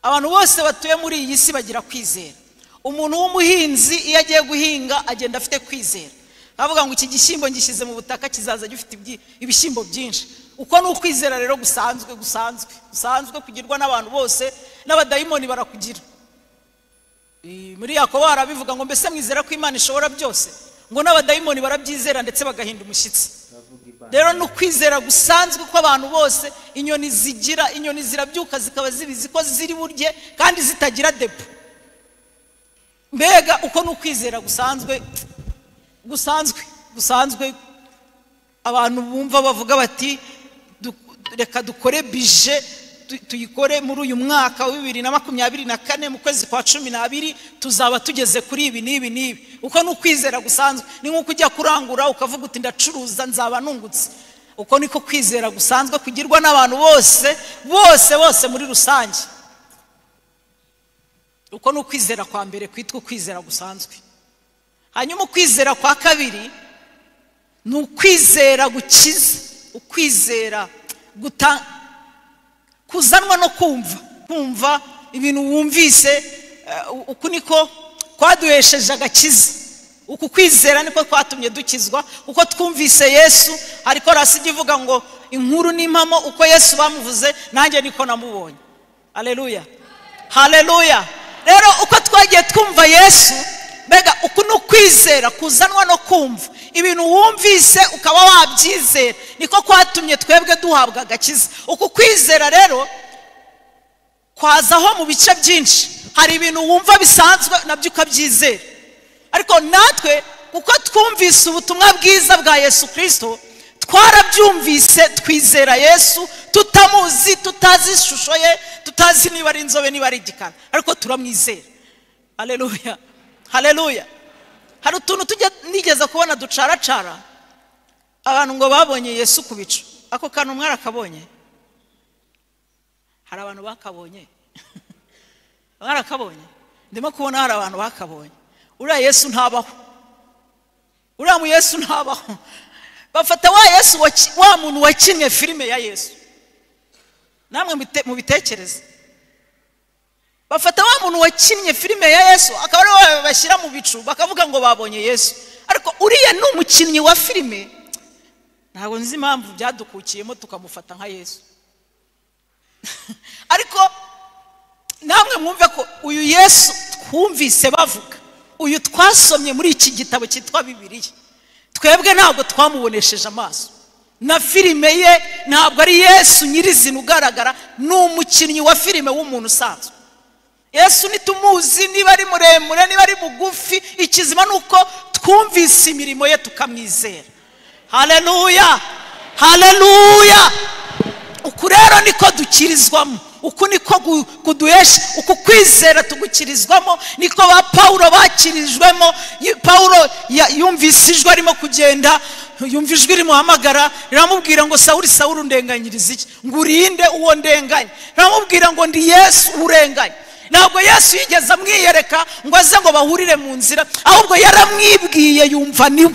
abantu bose batuye muri iyi si bagira kwizera umuntu w'umuhinzi iyo agiye guhinga agenda afite kwizera bavuga ngo iki gishyimbo ngishyize mu butaka kizaza gifite ibishyimbo byinshi uko ni ukwizera rero gusanzwe gusanzwe gusanzwe kugirwa n'abantu bose n'abadayimoni barakugira muri yakobo barabivuga ngo mbese mwizera ko imana ishobora byose ngo n'abadayimoni barabyizera ndetse bagahinda umushyitsi rero ni ukwizera gusanzwe kw'abantu bose inyoni zigira inyoni zirabyuka zikaba zibizi ko ziri burye kandi zitagira depo mbega uko ni ukwizera gusanzwe gusanzwe gusanzwe abantu bumva bavuga bati reka dukore bije tuyikore muri uyu mwaka wa bibiri na makumyabiri na kane mu kwezi kwa cumi n'abiri tuzaba tugeze kuri ibi n'ibi n'ibi uko ni ukwizera gusanzwe ni nk'uko ujya kurangura ukavuga uti ndacuruza nzaba nungutse uko niko kwizera gusanzwe kugirwa n'abantu bose bose bose muri rusange uko ni ukwizera kwa mbere kwitwa ukwizera gusanzwe hanyuma ukwizera kwa kabiri ni ukwizera gukiza ukwizera guta kuzanwa no kumva kumva ibintu wumvise uku niko kwaduhesheje agakiza uku kwizera niko kwatumye dukizwa uko twumvise yesu ariko rasi ijya ivuga ngo inkuru n'impamo uko yesu bamuvuze nanjye niko namubonye hareruya hareruya rero uko twagiye twumva yesu mbega uku ni ukwizera kuzanwa no kumva ibintu wumvise ukaba wabyizera niko kwatumye twebwe duhabwa agakiza uku kwizera rero kwazaho mu bice byinshi hari ibintu wumva bisanzwe nabyo ukabyizera ariko natwe kuko twumvise ubutumwa bwiza bwa yesu kirisito twarabyumvise twizera yesu tutamuzi tutazi ishusho ye tutazi niba ari inzobe niba ari igikara ariko turamwizera hareruya hareruya hari utuntu tujya nigeze kubona ducaracara abantu ngo babonye yesu ku bicu ako kantu umwe arakabonye hari abantu bakabonye barakabonye ndimo kubona hari abantu bakabonye uriya yesu ntabaho uriya mu yesu ntabaho bafata wa yesu wa muntu wakinnye filime ya yesu namwe mubitekereze bafata wa muntu wakinnye filime ya yesu akaba ariwe bashyira mu bicu bakavuga ngo babonye yesu ariko uriya ni umukinnyi wa filime ntabwo nzi impamvu byadukukiyemo tukamufata nka yesu ariko namwe mwumve ko uyu yesu twumvise bavuga uyu twasomye muri iki gitabo cyitwa bibiriya twebwe ntabwo twamubonesheje amaso na filime ye ntabwo ari yesu nyirizina ugaragara ni umukinnyi wa filime w'umuntu usanzwe yesu ntitumuzi niba ari muremure niba ari mugufi ikizima ni uko twumvise imirimo ye tukamwizera hareruya hareruya uku rero niko dukirizwamo uku niko kuduhesha uku kwizera tugukirizwamo niko ba paul bakirijwemo paul yumvise ijwi arimo kugenda yumva ijwi rimuhamagara riramubwira ngo sawuri sawuri undenganyiriza iki ngo urinde uwo ndenganya riramubwira ngo ndi yesu urenganya ntabwo yesu yigeze amwiyereka ngo aze ngo bahurire mu nzira ahubwo yaramwibwiye yumva niwe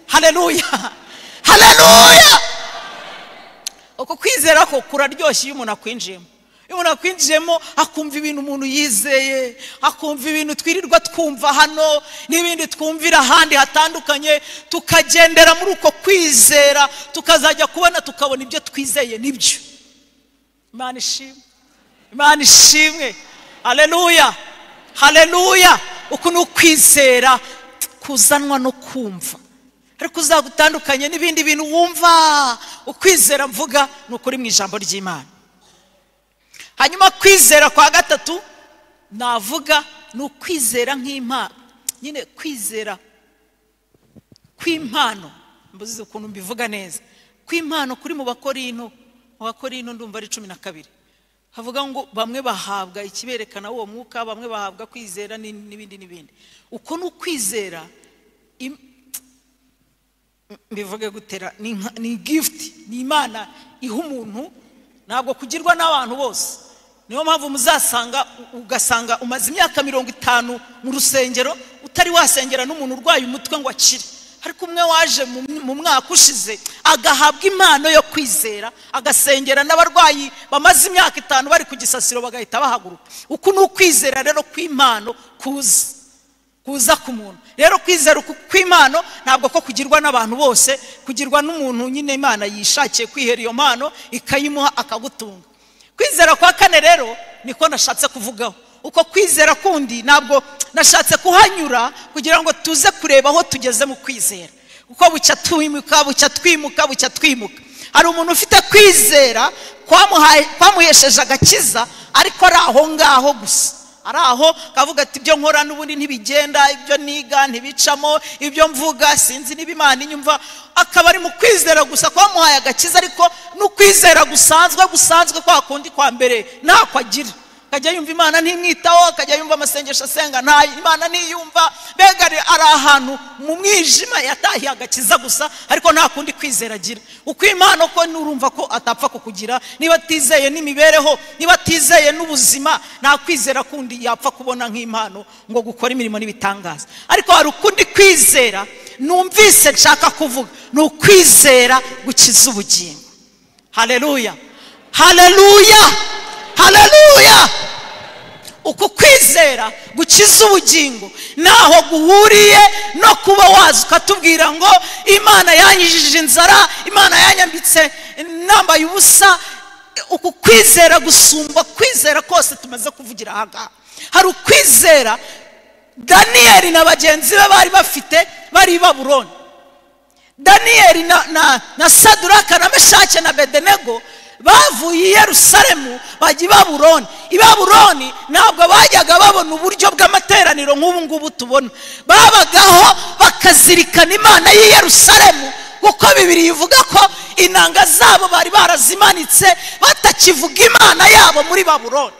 hareruya hareruya uko kwizera ko kuraryoshye iyo umuntu akwinjiyemo iyo umuntu akwinjiyemo akumva ibintu umuntu yizeye akumva ibintu twirirwa twumva hano n'ibindi twumvira ahandi hatandukanye tukagendera muri uko kwizera tukazajya kubona tukabona ibyo twizeye nibyo imana ishimwe imana ishimwe hareruya hareruya uku ni ukwizera kuzanwa no kumva ariko uzagutandukanye n'ibindi bintu wumva ukwizera mvuga ni ukuri mu ijambo ry'imana hanyuma kwizera kwa gatatu navuga ni ukwizera nk'impano nyine kwizera kw'impano mbuze ukuntu mbivuga neza kw'impano kuri mu bakorino mu bakorino ndumva ari cumi na kabiri havuga ngo bamwe bahabwa ikiberekana uwo mwuka bamwe bahabwa kwizera n'ibindi n'ibindi uko ni ukwizera mbivuge gutera ni gifuti ni imana iha umuntu ntabwo kugirwa n'abantu bose niyo mpamvu muzasanga ugasanga umaze imyaka mirongo itanu mu rusengero utari wasengera n'umuntu urwaye umutwe ngo akire ariko umwe waje mu- mu mwaka ushize agahabwa impano yo kwizera agasengera n'abarwayi bamaze imyaka itanu bari ku gisasiro bagahita bahaguruka uku ni ukwizera rero kw'impano kuza kuza ku muntu rero kwizera uku kw'impano ntabwo ko kugirwa n'abantu bose kugirwa n'umuntu nyine imana yishakiye kwihera iyo mpano ikayimuha akagutunga kwizera kwa kane rero niko nashatse kuvugaho uko kwizera kundi ntabwo nashatse kuhanyura kugira ngo tuze kureba aho tugeze mu kwizera uko bucya twimuka bucya twimuka bucya twimuka hari umuntu ufite kwizera kwamuhaye- kwamuhesheje agakiza ariko ari aho ngaho gusa ari aho kavuga ati ibyo nkora n'ubundi ntibigenda ibyo niga ntibicamo ibyo mvuga sinzi niba imana inyumva akaba ari mu kwizera gusa kwamuhaye agakiza ariko n'ukwizera gusanzwe gusanzwe kwa kundi kwa mbere ntako agira akajya yumva imana ntimwitaho akajya yumva amasengesho asenga nta imana ntiyumva mbega ari ari ahantu mu mwijima yatahiye agakiza gusa ariko nta kundi kwizera agira uko imana ko nurumva ko atapfa kukugira niba atizeye n'imibereho niba atizeye n'ubuzima nta kwizera kundi yapfa kubona nk'impano ngo gukora imirimo n'ibitangaza ariko hari ukundi kwizera numvise nshaka kuvuga ni ukwizera gukiza ubugingo haleluya haleluya haleluya uku kwizera gukiza ubugingo ntaho guhuriye no kuba waza ukatubwira ngo imana yanyijije inzara imana yanyambitse nambaye ubusa uku kwizera gusumba kwizera kose tumaze kuvugira aha ngaha hari ukwizera daniyeli na bagenzi be bari bafite bari i babuloni daniyeli na, na, na saduraka na meshake na bedenego bavuye i yerusalemu bajya i babuloni i babuloni ntabwo bajyaga babona uburyo bw'amateraniro nk'ubu ngubu tubona babagaho bakazirikana imana y'i yerusalemu kuko bibiri ivuga ko inanga zabo bari barazimanitse batakivuga imana yabo muri babuloni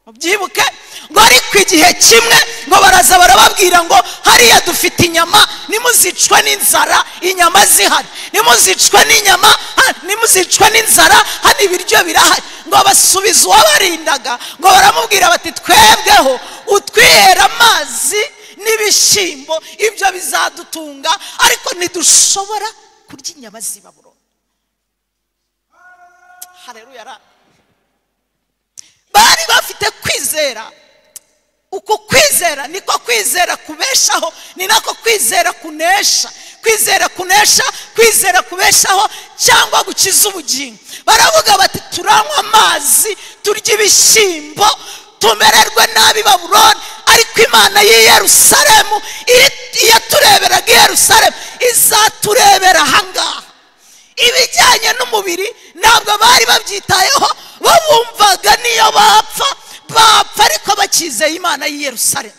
mubyibuke ngo ariko igihe kimwe ngo baraza barababwira ngo hariya dufite inyama nimuzicwe n'inzara inyama zihari nimuzicwe n'inyama ha- nimuzicwe n'inzara hano ibiryo birahari ngo basubiza uwabarindaga ngo baramubwira bati twebweho utwihera amazi n'ibishyimbo ibyo bizadutunga ariko ntidushobora kurya inyama z'ibaburo hareruya ra bari bafite kwizera uku kwizera niko kwizera kubeshaho ni nako kwizera kunesha kwizera kunesha kwizera kubeshaho cyangwa gukiza ubugingo baravuga bati turanywa amazi turya ibishyimbo tumererwe nabi baburoni ariko imana y'i yerusalemu iri- iyatureberaga i yerusalemu izaturebera ahangaha ibijyanye n'umubiri ntabwo bari babyitayeho bo bumvaga niyo bapfa bapfa ariko bakizeye imana y'i yerusalemu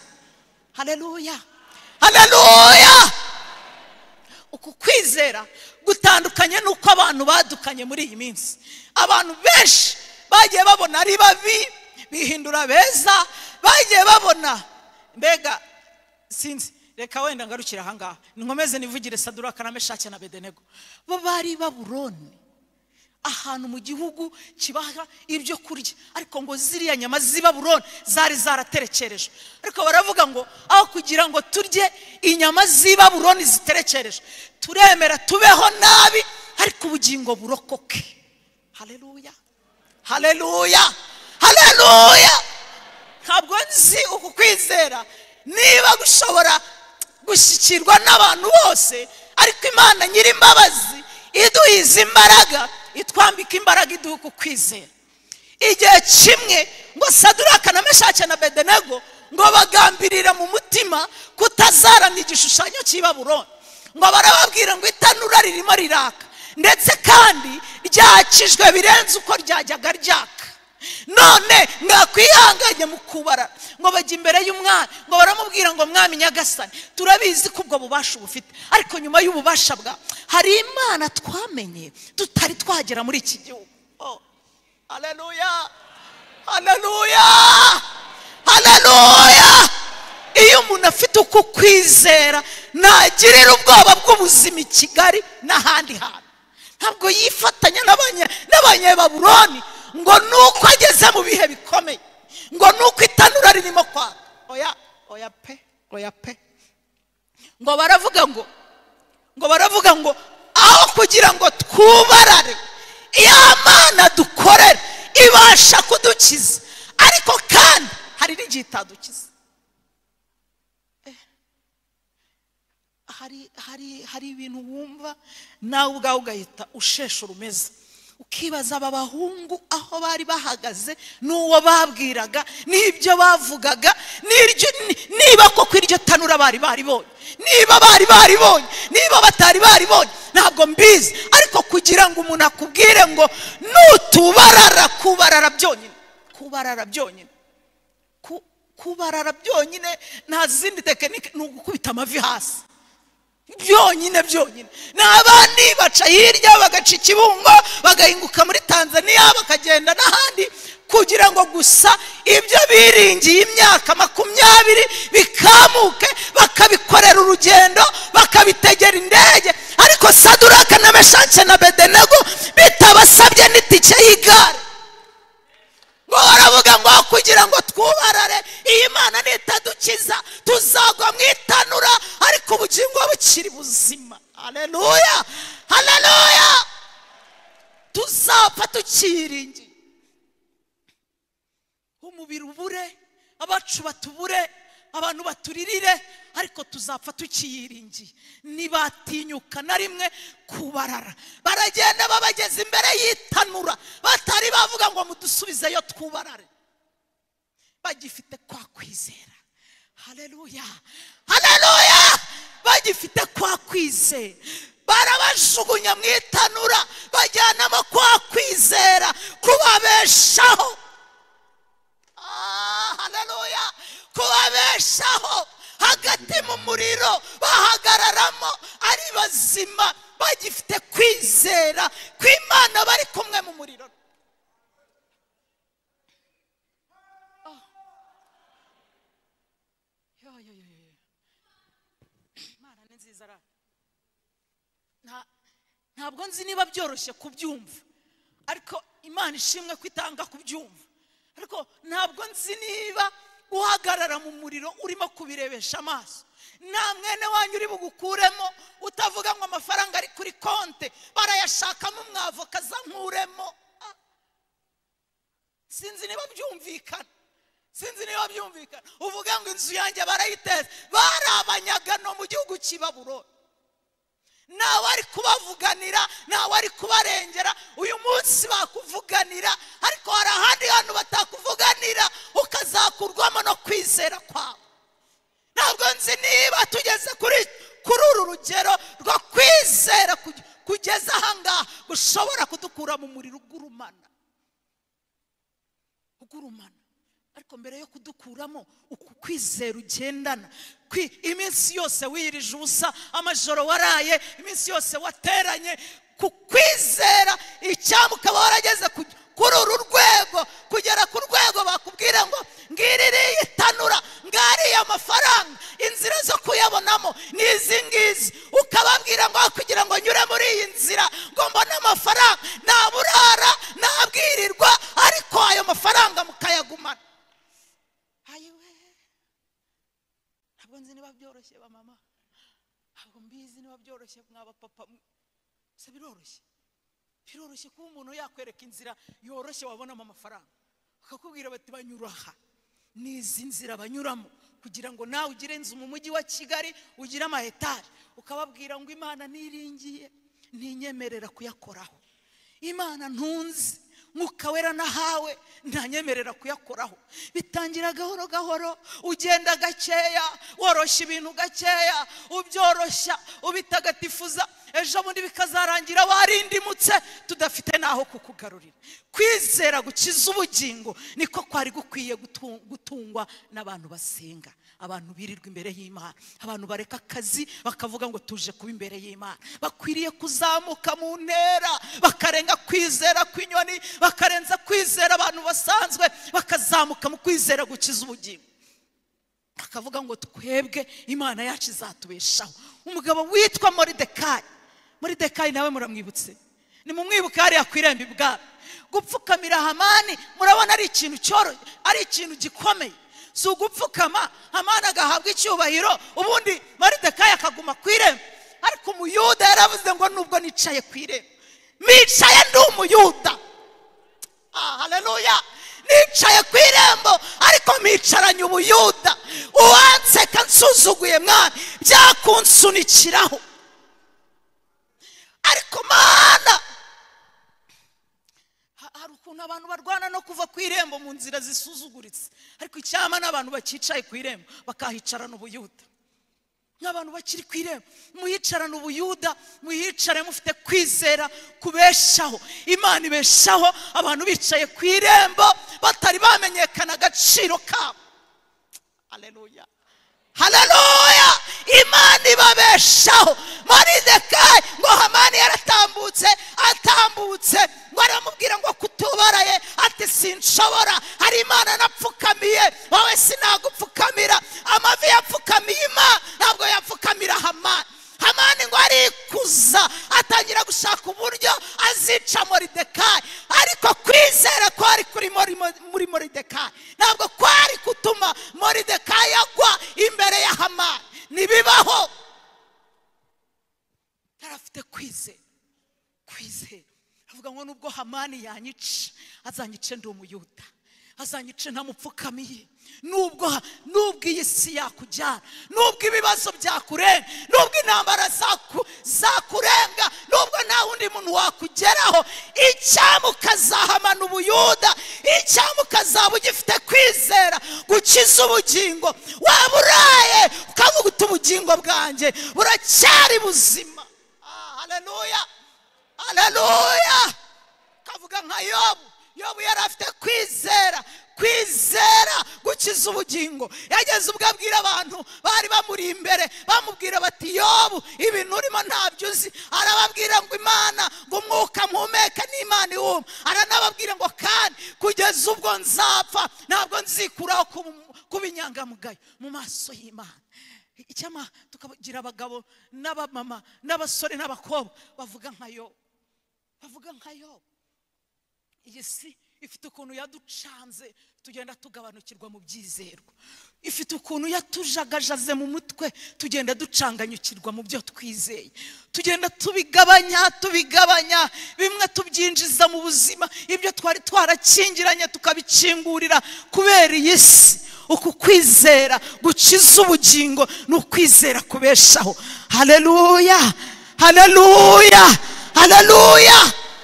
hareruya hareruya uku kwizera gutandukanye n'uko abantu badukanye muri iyi minsi abantu benshi bagiye babona ari babi bihindura beza bagiye babona mbega sinzi reka wenda ngarukire ahangaha nkomeze nivugire saduraka na meshake na bedenego bo bari baburoni ahantu mu gihugu kibaha ibyo kurya ariko ngo ziriya nyama z'ibaburoni zari zaraterekerejwe ariko baravuga ngo aho kugira ngo turye inyama z'ibaburoni ziterekerejwe turemera tubeho nabi ariko ubugingo burokoke hareruya hareruya hareruya ntabwo nzi uku kwizera niba gushobora gushyikirwa n'abantu bose ariko imana nyir'imbabazi iduhiza imbaraga itwambika imbaraga iduha uku kwizera igihe kimwe ngo saduraka na meshake na bedenego ngo bagambirira mu mutima kutazarana igishushanyo cy'ibaburoni ngo barababwira ngo itanura ririmo riraka ndetse kandi ryakijwe birenze uko ryajyaga ryaka none mwakwihanganye mu kubara ngo bajya imbere y'umwami ngo baramubwira ngo mwami nyagasani turabizi ko ubwo bubasha ubufite ariko nyuma y'ububasha bwawe hari imana twamenye tutari twagera muri iki gihugu Oh, haleluya haleluya haleluya iyo umuntu afite uko kwizera ntagirira ubwoba bw'ubuzima i kigali n'ahandi hantu ntabwo yifatanya n'abanye- n'abanyebaburoni ngo nuko ageze mu bihe bikomeye ngo nuko itanura ririmo kwaka oya oya pe oya pe ngo baravuga ngo ngo baravuga ngo aho kugira ngo twubarare ya mana dukorera ibasha kudukiza ariko kandi hari n'igihe itadukiza hari hari hari ibintu wumva nawe ubwawe ugahita ushesha urumeze ukibaza aba bahungu aho bari bahagaze n'uwo babwiraga n'ibyo bavugaga n'iryo- ni- niba koko iryo tanura bari baribonye niba bari baribonye niba batari baribonye ntabwo mbizi ariko kugira ngo umuntu akubwire ngo nutubarara kubarara byonyine kubarara byonyine Ku- kubarara byonyine nta zindi tekinike ni ugukubita amavi hasi byonyine byonyine ni abandi baca hirya bagaca ikibungo bagahinguka muri tanzania bakagenda n'ahandi kugira ngo gusa ibyo biringiye imyaka makumyabiri bikamuke bakabikorera urugendo bakabitegera indege ariko saduraka na meshake na bedenego bitabasabye n'itike y'igare ngo baravuga ngo kugira ngo twubarare iyi mana nitadukiza tuzagwa mu itanura ariko ubugingo bukiri buzima hareruya hareruya tuzapfa tukiringiye umubiri ubure abacu batubure abantu baturirire ariko tuzapfa tukiyiringiye ntibatinyuka na rimwe kubarara baragenda babageze imbere y'itanura batari bavuga ngo mudusubizeyo twubarare bagifite kwa kwizera hareruya hareruya bagifite kwa kwizera barabajugunya mu itanura bajyanamo kwa kwizera kubabeshaho Ah, haleluya kubabeshaho hagati mu muriro bahagararamo ari bazima bagifite kwizera kw'imana bari kumwe mu muriro Ah. Yo, yo, yo, yo, yo. imana ni nziza ra Nta- ntabwo nzi niba byoroshye kubyumva ariko imana ishimwe ko itanga kubyumva ariko ntabwo nzi niba uhagarara mu muriro urimo kubirebesha amaso nta mwene wanyu uri bugukuremo utavuga ngo amafaranga ari kuri konte barayashakamo umwavoka aza nkuremo Ah. sinzi niba byumvikana sinzi niba byumvikana uvuga ngo inzu yanjye barayiteza barabanyagano mu gihugu cy'ibaburo ntawe ari kubavuganira ntawe ari kubarengera uyu munsi bakuvuganira ariko hari ahandi hantu batakuvuganira ukazakurwamo no kwizera kwawe ntabwo nzi niba tugeze kuri kuri uru rugero rwo kwizera kuge- kugeza ahangaha ushobora kudukura mu muriro ugurumana ugurumana ariko mbere yo kudukuramo uku kwizera ugendana kwi- iminsi yose wirije ubusa amajoro waraye iminsi yose wateranye ku kwizera icyambu ukaba warageze ku- kuri uru rwego kugera ku rwego bakubwira ngo ngiri iriya itanura ngariya amafaranga inzira zo kuyabonamo ni izi ngizi ukababwira ngo kugira ngo nyure muri iyi nzira ngo mbone amafaranga naburara nabwirirwa ariko ayo mafaranga mukayagumana ayiwe ntabwo nzi niba byoroshye ba mama ntabwo mbizi niba byoroshye mwaba papa mwe se biroroshye biroroshye kuba umuntu yakwereka inzira yoroshye wabonamo amafaranga bakakubwira bati banyura aha ni izi nzira banyuramo kugira ngo nawe ugire inzu mu mujyi wa kigali ugire ama etaje ukababwira ngo imana niringiye ntinyemerera kuyakoraho imana ntunzi mwuka wera nahawe ntanyemerera kuyakoraho bitangira gahoro gahoro ugenda gakeya woroshya ibintu gakeya ubyoroshya ubitagatifuza ejo bundi bikazarangira warindimutse tudafite n'aho kukugarurira kwizera gukiza ubugingo niko kwari gukwiye gutu- gutungwa n'abantu basenga abantu birirwa imbere y'imana abantu bareka akazi bakavuga ngo tuje kuba imbere y'imana bakwiriye kuzamuka mu ntera bakarenga kwizera kw'inyoni bakarenza kwizera abantu basanzwe bakazamuka mu kwizera gukiza ubugingo bakavuga ngo twebwe imana yacu izatubeshaho umugabo witwa moridekayi moridekayi nawe muramwibutse nimumwibuke hariya ku irembo ibwami gupfukamira hamani murabona ari ikintu cyoroshye ari ikintu gikomeye si ugupfukama hamani agahabwa icyubahiro ubundi moridekayi akaguma ku irembo ariko umuyuda yaravuze ngo nubwo nicaye ku irembo nicaye ndi umuyuda haleluya nicaye ku irembo ariko mpicaranye ubuyuda uwanseka nsuzuguye mwana byakunsunikiraho ariko mana ha- hari ukuntu abantu barwana no kuva ku irembo mu nzira zisuzuguritse ariko icyama n'abantu bakicaye ku irembo bakahicarana ubuyuda nk'abantu bakiri ku irembo muyicarane ubuyuda muyicare mufite kwizera kubeshaho imana ibeshaho abantu bicaye ku irembo batari bamenyekana agaciro kabo haleluya haleluya imana ibabeshaho moridekayi ngo hamani yaratambutse atambutse ngo aramubwira ngo kutubaraye ati sinshobora hari imana napfukamiye wowe sinagupfukamira amavi yapfukamiye imana ntabwo yapfukamira hamani hamani ngo arikuza atangira gushaka uburyo azica moridekayi ariko kwizera kwari kuri muri, muri moridekayi ntabwo kwari gutuma moridekayi agwa imbere ya hamani ntibibaho yari afite kwizera kwizera avuga ngo nubwo hamani yanyica azanyice ndi umuyuda azanyice ntamupfukamiye nubwo nubwo iyi si yakubyara nubwo ibibazo byakurenga nubwo intambara zaku- zakurenga nubwo nta wundi muntu wakugeraho icyamu ukazahamana ubuyuda icyamu ukazaba ugifite kwizera gukiza ubugingo waba uraye ukavuga uti ubugingo bwanjye buracyari buzima Ah, haleluya haleluya kavuga nka yobu yobu yari afite kwizera kwizera gukiza ubugingo yageze ubwo abwira abantu bari bamuri imbere bamubwira bati yobu ibintu urimo ntabyo uzi arababwira ngo imana ngo umwuka mpumeka n'imana iwuma aranababwira ngo kandi kugeza ubwo nzapfa ntabwo nzikuraho kuba- kuba inyangamugayo mu maso y'imana icyama tukagira abagabo n'abamama n'abasore n'abakobwa bavuga nka yobu bavuga nka yobu iyi si ifite ukuntu yaducanze tugenda tugabanukirwa mu byizerwa ifite ukuntu yatujagajaze mu mutwe tugenda ducanganyukirwa mu byo twizeye tugenda tubigabanya tubigabanya bimwe tubyinjiza mu buzima ibyo twari twarakingiranye tukabikingurira kubera iyi si uku kwizera gukiza ubugingo ni ukwizera kubeshaho haleluya haleluya haleluya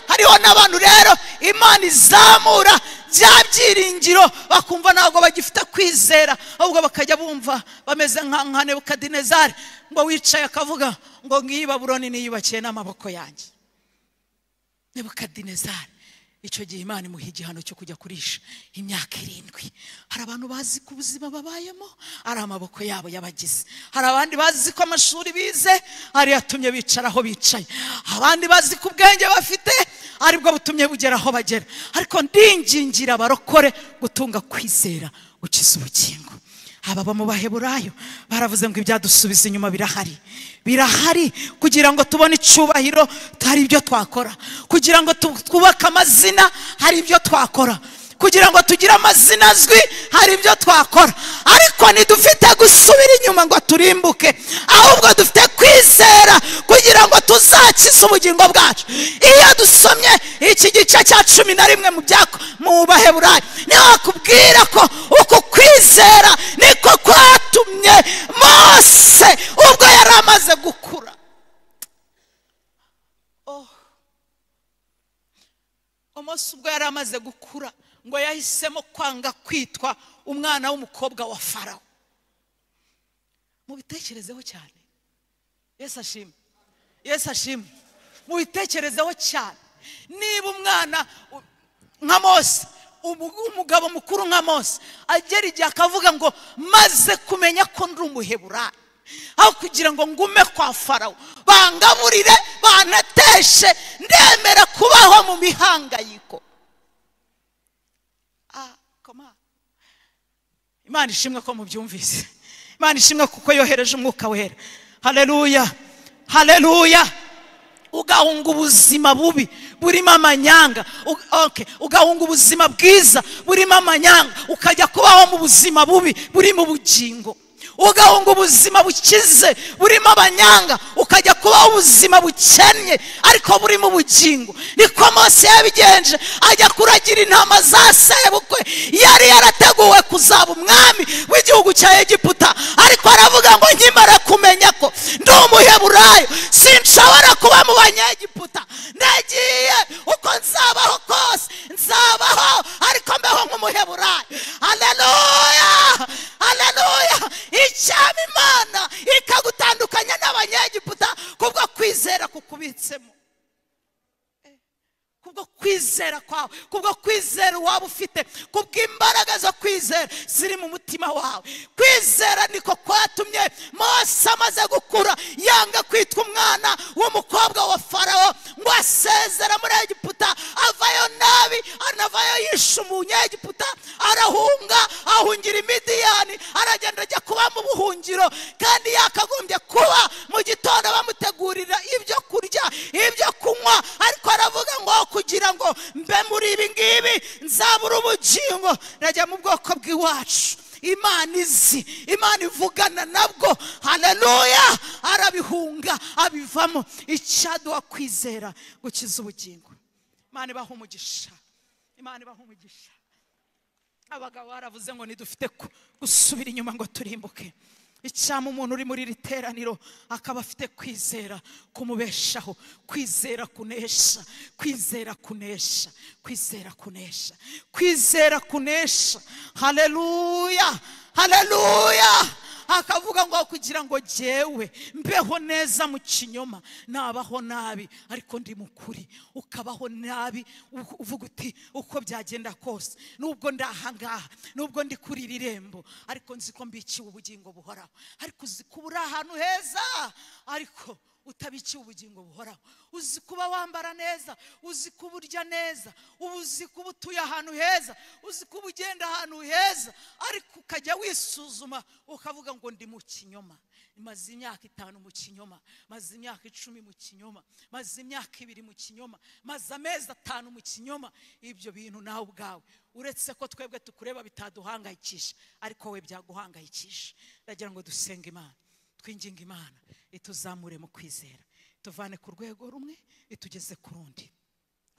hariho n'abantu rero imana izamura bya byiringiro bakumva ntabwo bagifite kwizera ahubwo bakajya bumva bameze nka nka nebukadinezari ngo wicaye akavuga ngo ngiyi babuloni niyubakiye n'amaboko yanjye nebukadinezari icyo gihe imana imuha igihano cyo kujya kurisha imyaka irindwi hari abantu bazi ko ubuzima babayemo ari amaboko yabo yabagize hari abandi bazi ko amashuri bize ari yatumye bicara aho bicaye abandi bazi ko ubwenge bafite aribwo butumye bugera aho bagera ariko ndingingira abarokore gutunga kwizera gukiza ubukingo aba mu baheburayo baravuze ngo ibyadusubiza inyuma birahari birahari kugira ngo tubone icyubahiro hari ibyo twakora kugira ngo tu- twubake amazina hari ibyo twakora kugira ngo tugire amazina azwi hari ibyo twakora ariko ntidufite gusubira inyuma ngo turimbuke ahubwo dufite kwizera kugira ngo tuzakize ubugingo bwacu iyo dusomye iki gice cya cumi na rimwe mu byako mu baheburayo niho hakubwira ko uku kwizera niko kwatumye mose ubwo yari amaze gukura umunsi ubwo yari amaze gukura ngo yahisemo kwanga kwitwa umwana w'umukobwa wa farawo mubitekerezeho cyane yesu ashimwe yesu ashimwe mubitekerezeho cyane niba umwana u- nka mose umu- umugabo mukuru nka mose agera igihe akavuga ngo maze kumenya ko ndi umuheburayo aho kugira ngo ngume kwa farawo bangaburire banateshe ndemera kubaho mu mihangayiko Ah, koma. imana ishimwe ko mubyumvise imana ishimwe kuko yohereje umwuka wera haleluya haleluya ugahunga ubuzima bubi burimo amanyanga U- okay. ugahunga ubuzima bwiza burimo amanyanga ukajya kubaho mu buzima bubi buri mu bugingo ugahunga ubuzima bukize burimo abanyanga ukajya kubaho ubuzima bukennye ariko burimo ubugingo niko mose yabigenje ajya kuragira intama za sebukwe yari yarateguwe kuzaba umwami w'igihugu cya egiputa ariko aravuga ngo nkimara kumenya ko ndi umuheburayo sinshobora kuba mu banyegiputa nagiye uko nzabaho kose nzabaho ariko mbeho nk'umuheburayo haleluya haleluya icyaba imana ikagutandukanya n'abanyegiputa kubwo kwizera kukubitsemo kubwo kwizera kwawe kubwo kwizera waba ufite kubw'imbaraga zo kwizera ziri mu mutima wawe kwizera niko kwatumye mose amaze gukura yanga kwitwa umwana w'umukobwa wa farawo ngo asezere muri egiputa avayo nabi anavayo yishe umunyegiputa arahunga ahungira imidiyani aragenda ajya kuba mu buhungiro kandi yakagombye kuba mu gitondo bamutegurira ibyo kurya ibyo kunywa ariko aravuga ngo kugira ngo mbe muri ibi ngibi nzabura ubugingo najya mu bwoko bw'iwacu imana izi imana ivugana nabwo haleluya arabihunga abivamo icyaduha kwizera gukiza ubugingo imana ibaha umugisha imana ibaha umugisha abagabo baravuze ngo ntidufite ku- gusubira inyuma ngo turimbuke icyama umuntu uri muri iri teraniro akaba afite kwizera kumubeshaho kwizera kunesha kwizera kunesha kwizera kunesha kwizera kunesha haleluya haleluya akavuga ngo kugira ngo jyewe mbeho neza mu kinyoma nabaho nabi ariko ndi mukuri ukabaho nabi u- uvuga uti uko byagenda kose nubwo ndi ahangaha nubwo ndi kuri iri rembo ariko nzi ko mbikiwe ubugingo buhoraho ariko uzi ko uri ahantu heza ariko utabikiwe ubugingo buhoraho uzi kuba wambara neza uzi kuba urya neza uba uzi kuba utuye ahantu heza uzi kuba ugenda ahantu heza ariko ukajya wisuzuma ukavuga ngo ndi mu kinyoma maze imyaka itanu mu kinyoma maze imyaka icumi mu kinyoma maze imyaka ibiri mu kinyoma maze amezi atanu mu kinyoma ibyo bintu nawe ubwawe uretse ko twebwe tukureba bitaduhangayikisha ariko we byaguhangayikisha ndagira ngo dusenge imana twinginga imana ituzamure mu kwizera tuvane ku rwego rumwe itugeze ku rundi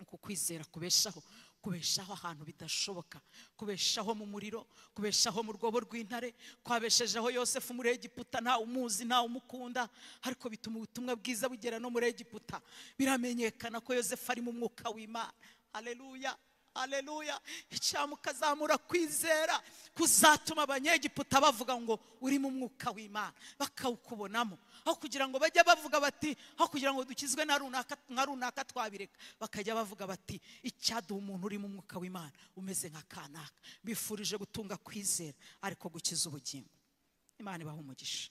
uku kwizera kubeshaho kubeshaho ahantu bidashoboka kubeshaho mu muriro kubeshaho mu rwobo rw'intare kwabeshejeho yosefu muri egiputa ntawe umuzi ntawe umukunda ariko bituma ubutumwa bwiza bugera no muri egiputa biramenyekana ko yosefu ari mu mwuka w'imana haleluya aleluya icyamuka azamura kwizera kuzatuma abanyegiputa bavuga ngo uri mu mwuka w'imana bakawukubonamo aho kugira ngo bajye bavuga bati aho kugira ngo dukizwe na runaka nka runaka twabireka bakajya bavuga bati icyaduha umuntu uri mu mwuka w'imana umeze nka kanaka bifurije gutunga kwizera ariko gukiza ubugingo imana ibaha umugisha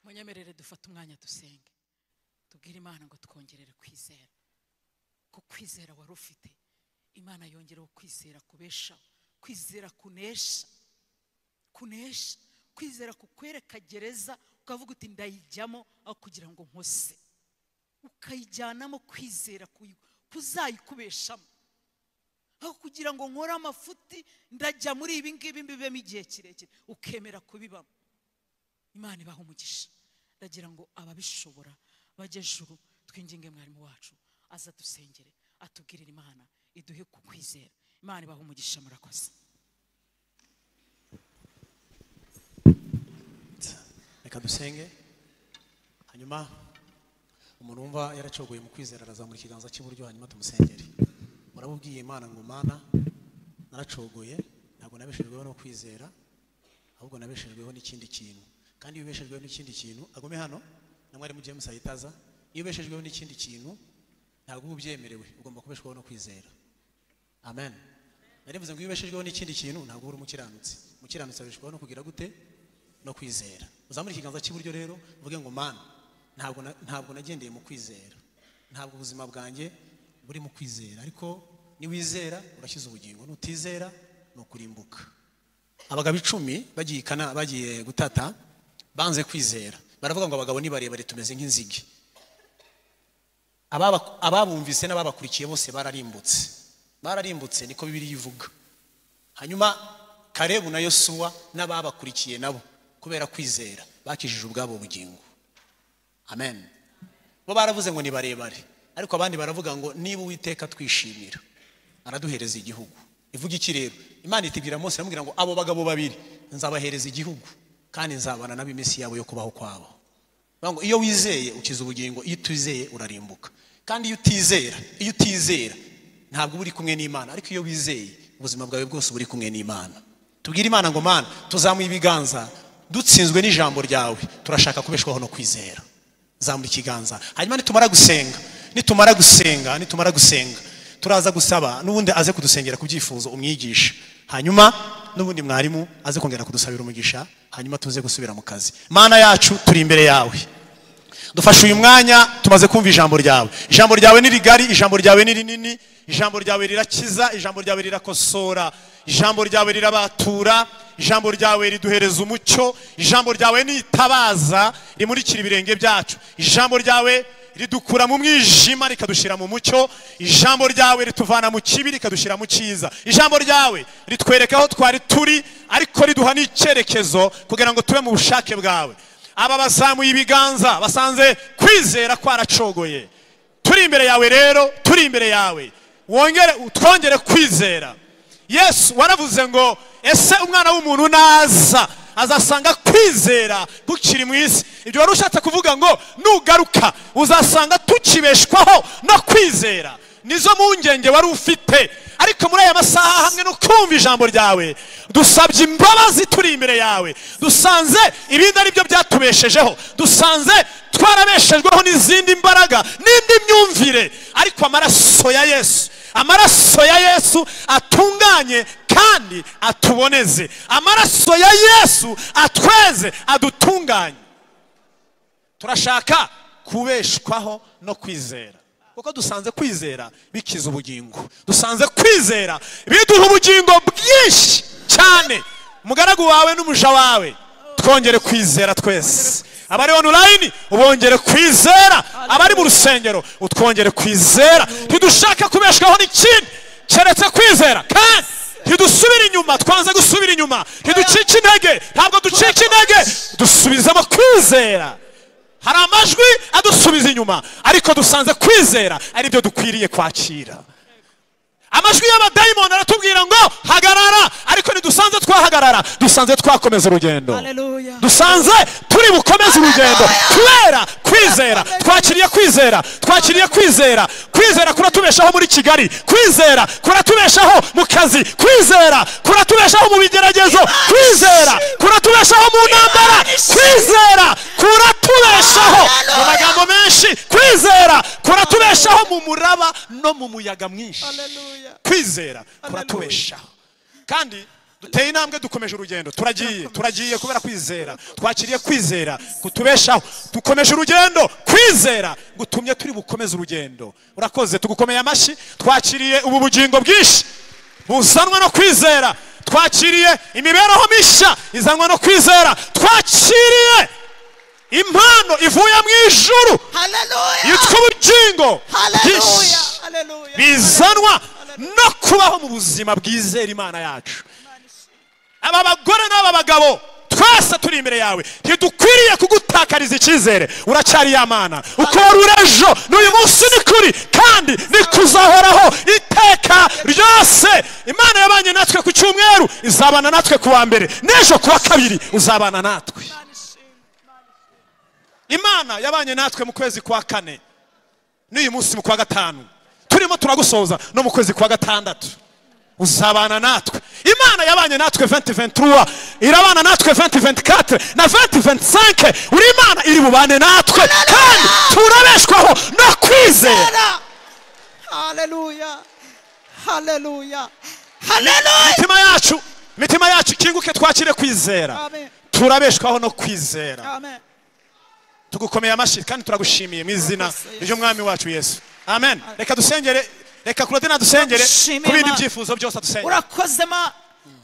munyemerere dufate umwanya dusenge tubwire imana ngo twongerere kwizera ko kwizera wari ufite imana yongereho kwizera kubeshaho kwizera kunesha kunesha kwizera kukwereka gereza ukavuga uti ndayijyamo aho kugira ngo nkose ukayijyanamo kwizera kuyi- kuzayikubeshamo aho kugira ngo nkore amafuti ndajya muri ibi ngibi mbibemo igihe kirekire ukemera kubibamo imana ibaha umugisha ndagira ngo ababishobora bajye juru twinginge mwarimu wacu aza dusengere atubwirire imana iduhe ku kwizera imana ibaha umugisha murakoze reka dusenge hanyuma umuntu wumva yaracogoye mu kwizera arazamura ikiganza cy'iburyo hanyuma tumusengere muramubwiye imana ngo mana naracogoye ntabwo nabeshejweho no kwizera ahubwo nabeshejweho n'ikindi kintu kandi iyo ubeshejweho n'ikindi kintu agume hano na mwarimu james ahitaza iyo ubeshejweho n'ikindi kintu ntabwo uba ubyemerewe ugomba kubeshwaho no kwizera amen narivuze ngo iyo ubeshejweho n'ikindi kintu ntabwo uba uri umukiranutsi umukiranutsi abeshwaho no kugira gute no kwizera uzamure ikiganza cy'iburyo rero uvuge ngo mana ntabwo na- ntabwo nagendeye mu kwizera ntabwo ubuzima bwanjye buri mu kwizera ariko niwizera urashyize ubugingo nutizera ni ukurimbuka abagabo icumi bagiye i Kana- bagiye gutata banze kwizera baravuga ngo abagabo ni barebare tumeze nk'inzige Ababa- ababumvise n'ababakurikiye bose bararimbutse bararimbutse niko bibiri ivuga hanyuma karebu na yosuwa n'ababakurikiye nabo kubera kwizera bakijije ubwabo bugingo amen bo baravuze ngo ni barebare ariko abandi baravuga ngo niba uwiteka twishimira araduhereza igihugu ivuga iki rero imana itibwira Mose iramubwira ngo abo bagabo babiri nzabahereza igihugu kandi nzabana nabo iminsi yabo yo kubaho kwabo Bavuga ngo iyo wizeye ukiza ubugingo iyo utizeye urarimbuka kandi iyo utizera iyo utizera ntabwo uba uri kumwe n'imana ariko iyo wizeye ubuzima bwawe bwose uba uri kumwe n'imana tubwire imana ngo mana tuzamuye ibiganza dutsinzwe n'ijambo ryawe turashaka kubeshwaho no kwizera zamura ikiganza hanyuma nitumara gusenga nitumara gusenga nitumara gusenga turaza gusaba n'ubundi aze kudusengera ku byifuzo umwigisha hanyuma n'ubundi mwarimu aze kongera kudusabira umugisha hanyuma tuze gusubira mu kazi mana yacu turi imbere yawe dufashe uyu mwanya tumaze kumva ijambo ryawe ijambo ryawe ni rigari ijambo ryawe ni rinini ijambo ryawe rirakiza ijambo ryawe rirakosora ijambo ryawe rirabatura ijambo ryawe riduhereza umucyo ijambo ryawe ni itabaza rimurikira ibirenge byacu ijambo ryawe ridukura mu mwijima rikadushyira mu mucyo ijambo ryawe rituvana mu kibi rikadushyira mu cyiza ijambo ryawe ritwereka aho twari turi ariko riduha n'icyerekezo kugira ngo tube mu bushake bwawe aba bazamuye ibiganza basanze kwizera kwaracogoye turi imbere yawe rero turi imbere yawe wongere twongere kwizera yesu waravuze ngo ese umwana w'umuntu naza azasanga kwizera gukiri mu isi ibyo wari ushatse kuvuga ngo nugaruka uzasanga tukibeshwaho no kwizera nizo mpungenge wari ufite ariko muri aya masaha hamwe no kumva ijambo ryawe dusabye imbabazi turi imbere yawe dusanze ibindi ari byo byatubeshejeho dusanze twarabeshejweho n'izindi mbaraga n'indi myumvire ariko amaraso ya yesu amaraso ya yesu atunganye kandi atuboneze amaraso ya yesu atweze adutunganye turashaka kubeshwaho no kwizera kuko dusanze kwizera bikiza ubugingo dusanze kwizera biduha ubugingo bwinshi cyane umugaragu wawe n'umuja wawe twongere kwizera twese abari onulayini ubongere kwizera abari mu rusengero utwongere kwizera ntidushaka kubeshwaho n'ikindi keretse kwizera kandi ntidusubire inyuma twanze gusubira inyuma ntiducike intege ntabwo ducika intege dusubizemo kwizera hari amajwi adusubiza inyuma ariko dusanze kwizera aribyo dukwiriye kwakira amajwi y'abadayimoni aratubwira ngo hagarara ariko ntidusanze twahagarara dusanze twakomeza urugendo Hallelujah. dusanze turi bukomeze urugendo kubera kwizera twakiriye kwizera twakiriye kwizera kwizera kuratubeshaho muri kigali kwizera kuratubeshaho mu kazi kwizera kuratubeshaho mu bigeragezo kwizera kuratubeshaho mu ntambara kwizera kuratubeshaho mu magambo menshi kwizera kuratubeshaho mu muraba no mu muyaga mwinshi Hallelujah. kwizera kuratubeshaho kandi duteye intambwe dukomeje urugendo turagiye turagiye kubera kwizera twakiriye kwizera kutubeshaho dukomeje urugendo kwizera gutumye turi bukomeze urugendo urakoze tugukomeye amashyi twakiriye ubu bugingo bwinshi buzanwa no kwizera twakiriye imibereho mishya izanwa no kwizera twakiriye impano ivuye mu ijuru Hallelujah. yitwa ubugingo Hallelujah. bwinshi Hallelujah. bizanwa no kubaho mu buzima bwizera imana yacu aba bagore n'aba bagabo twese turi imbere yawe ntidukwiriye kugutakariza icyizere uracyari yamana ukora ejo n'uyu munsi ni kuri kandi ni kuzahoraho iteka ryose imana yabanye natwe ku cyumweru izabana natwe ku wa mbere n'ejo ku wa kabiri uzabana natwe imana yabanye natwe mu kwezi kwa kane n'uyu munsi mu kwa gatanu turimo turagusoza no mu kwezi kwa gatandatu uzabana natwe imana yabanye natwe 2023 irabana natwe 2024 na 2025 uri imana iri bubane natwe kandi turabeshwaho no kwizera Hallelujah. Hallelujah. imitima yacu imitima yacu ikinguke twakire kwizera Amen. turabeshwaho no kwizera Amen. tugukomeye amashyi kandi turagushimiye mu izina Yes, yes. ry'umwami wacu yesu amen reka dusengere reka kurodina dusengere Turagushimiye, ku bindi Mana. byifuzo byose dusengere urakoze ma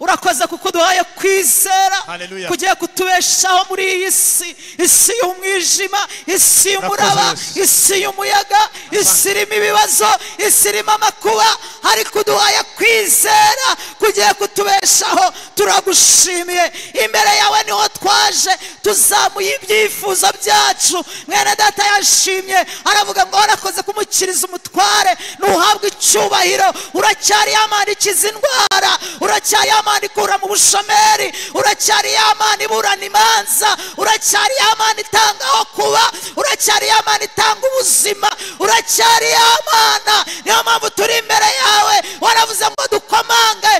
urakoze kuko uduhaye kwizera Hallelujah. kugiye kutubeshaho muri iyi si isi y'umwijima isi y'umuraba Urakoze, Yesu. isi y'umuyaga isi irimo ibibazo isi irimo amakuba ariko uduhaye kwizera kugiye kutubeshaho turagushimiye imbere yawe niho twaje tuzamuye ibyifuzo byacu mwene data yashimye aravuga ngo warakoze kumukiriza umutware ntuhabwe icyubahiro uracyari yamana ikiza indwara uracyari yamana ikura mu bushomeri uracyari yamana iburana imanza uracyari yamana itanga aho kuba uracyari yamana itanga ubuzima uracyari yamana niyo mpamvu turi imbere yawe waravuze ngo dukomange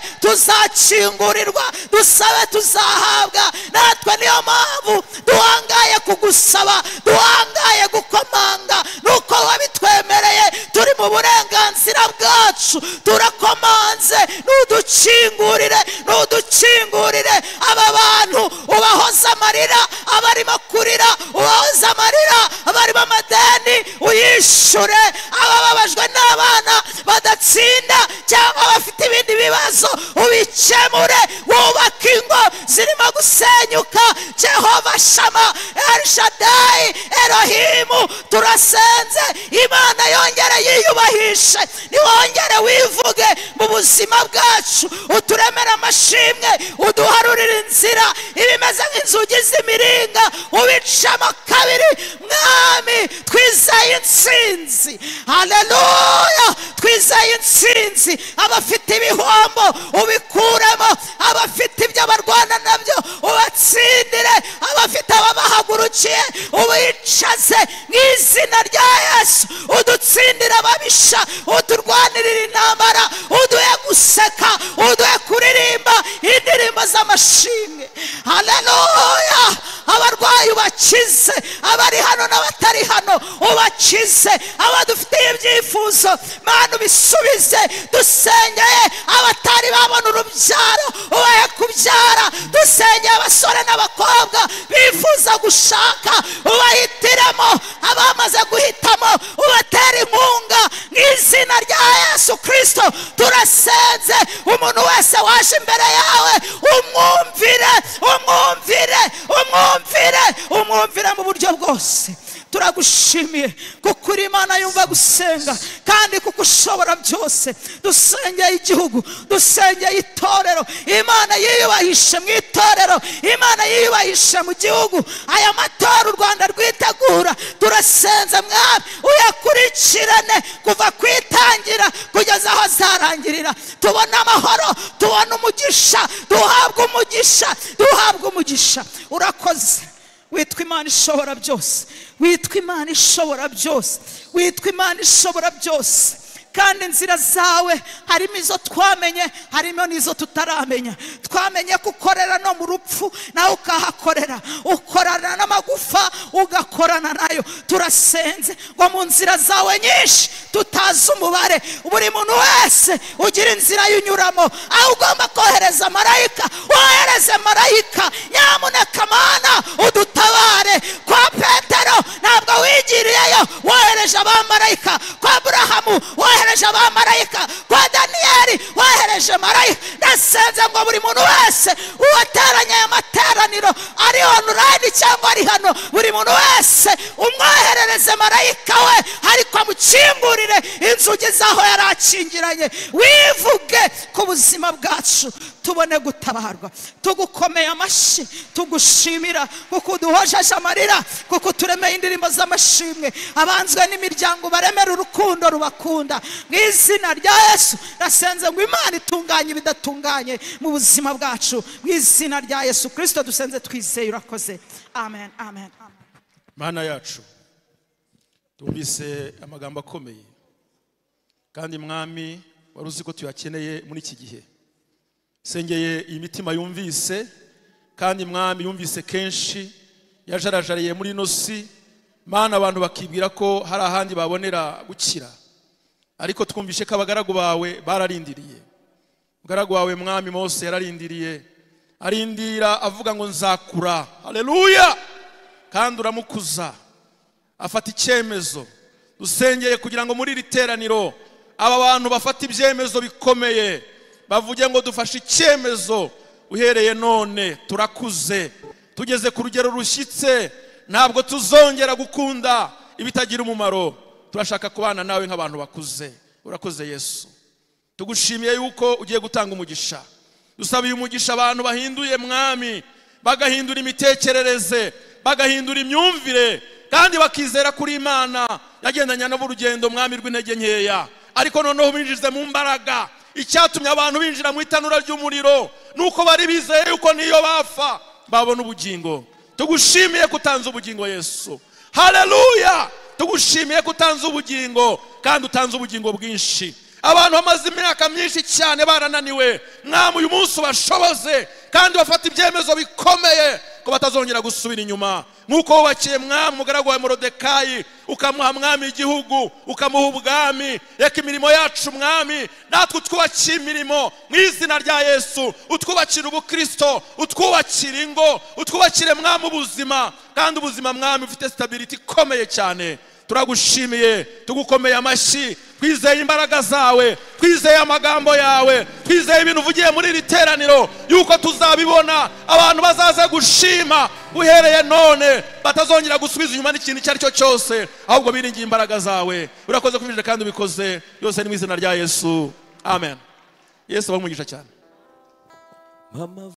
tuzakingurirwa dusabe tuzahabwa natwe niyo mpamvu duhangaye kugusaba duhangaye gukomanga nuko wabitwemereye turi mu burenganzira bwacu turakomanze nudukingurire nudukingurire aba bantu ubahoze amarira abarimo kurira ubahoze amarira abarimo amadeni uyishure abababajwe n'abana badatsinda cyangwa bafite ibindi bibazo ubikemure wubake ingo zirimo gusenyuka jehova shama elshadayi erohimu turasenze imana yongere yiyubahishe niwongere wivuge mu buzima bwacu uturemere amashimwe uduharurire inzira ibimeze nk'inzugi z'imiringa ubicamo kabiri mwami twizeye intsinzi haleluya twizeye intsinzi abafite ibihombo ubikuremo abafite ibyo barwana nabyo ubatsindire abafite ababahagurukiye ubicaze mu izina rya yesu udutsindire ababisha uturwanirire intambara uduhe guseka uduhe kuririmba indirimbo z'amashimwe haleluya abarwayi ubakize abari hano n'abatari hano ubakize abadufitiye ibyifuzo mana ubisubize dusengeye abatari babona urubyaro ubahe kubyara dusengeye abasore n'abakobwa bifuza gushaka ubahitiremo abamaze guhitamo ubatera inkunga mu izina rya yesu kirisito turasenze umuntu wese waje imbere yawe umwumvire umwumvire umwumvire umwumvire mu buryo bwose turagushimiye kuko uri imana yumva gusenga kandi kuko ushobora byose dusengeye igihugu dusengeye itorero imana yiyubahishe mu itorero imana yiyubahishe mu gihugu aya matora u rwanda rwitegura turasenze mwami uyakurikirane kuva ku itangira kugeza aho azarangirira tubone amahoro tubone umugisha duhabwe umugisha duhabwe umugisha urakoze witwa imana ishobora byose witwa imana ishobora byose witwa imana ishobora byose kandi inzira zawe harimo izo twamenye harimo n'izo tutaramenya twamenye ko ukorera no mu rupfu nawe ukahakorera ukorana n'amagufa ugakorana nayo turasenze ngo mu nzira zawe nyinshi tutazi umubare buri muntu wese ugira inzira yunyuramo aho ugomba kohereza marayika wohereze marayika nyamuneka mana udutabare kwa petero ntabwo wigiriyeyo wohereje abamarayika kwa burahamu wohereje abamarayika kwa daniyeli wohereje marayika nasenze ngo buri muntu wese uwateranye aya materaniro ari onulayini cyangwa ari hano buri muntu wese umwoherereze marayika we ariko amukingurire inzugi z'aho yari akingiranye wivuge ku buzima bwacu tubone gutabarwa tugukomeye amashyi tugushimira kuko uduhojeje amarira kuko turemeye indirimbo z'amashimwe abanzwe n'imiryango baremera urukundo rubakunda mu izina rya yesu nasenze ngo imana itunganye ibidatunganye mu buzima bwacu mu izina rya yesu kirisito dusenze twizeye urakoze amen amen amen mana yacu twumvise amagambo akomeye kandi mwami wari uzi ko tuyakeneye muri iki gihe sengeye iyi mitima yumvise kandi mwami yumvise kenshi yajarajariye muri ino si mana abantu bakibwira ko hari ahandi babonera gukira ariko twumvishe ko abagaragu bawe bararindiriye umugaragu wawe mwami mose yararindiriye arindira avuga ngo nzakura haleluya kandi uramukuza afata icyemezo dusengeye kugira ngo muri iri teraniro aba bantu bafata ibyemezo bikomeye bavuge ngo dufashe icyemezo uhereye none turakuze tugeze ku rugero rushyitse ntabwo tuzongera gukunda ibitagira umumaro turashaka kubana nawe nk'abantu bakuze urakoze yesu tugushimiye yuko ugiye gutanga umugisha dusabiye umugisha abantu bahinduye mwami bagahindura imitekerereze bagahindura imyumvire kandi bakizera kuri imana yagendanye n'urugendo mwami rw'intege nkeya ariko noneho binjize mu mbaraga icyatumye abantu binjira mu itanura ry'umuriro ni uko bari bizeye yuko niyo bapfa babona ubugingo tugushimiye ko utanze ubugingo yesu hareruya tugushimiye ko utanze ubugingo kandi utanze ubugingo bwinshi abantu bamaze imyaka myinshi cyane barananiwe mwami uyu munsi ubashoboze kandi bafata ibyemezo bikomeye ko batazongera gusubira inyuma nk'uko wubakiye mwami umugaragu wa morodekayi ukamuha mwami igihugu ukamuha ubwami reka imirimo yacu mwami natwe utwubakiye imirimo mu izina rya yesu utwubakire ubukristo utwubakire ingo utwubakire mwami ubuzima kandi ubuzima mwami ufite sitabiriti ikomeye cyane turagushimiye tugukomeye amashyi twizeye imbaraga zawe twizeye amagambo yawe twizeye ibintu uvugiye muri iri teraniro yuko tuzabibona abantu bazaze gushima uhereye none batazongera gusubiza inyuma n'ikintu icyo ari cyo cyose ahubwo biringiye imbaraga zawe urakoze kubijije kandi ubikoze yose ni mu izina rya yesu amen yesu bamugisha cyane mama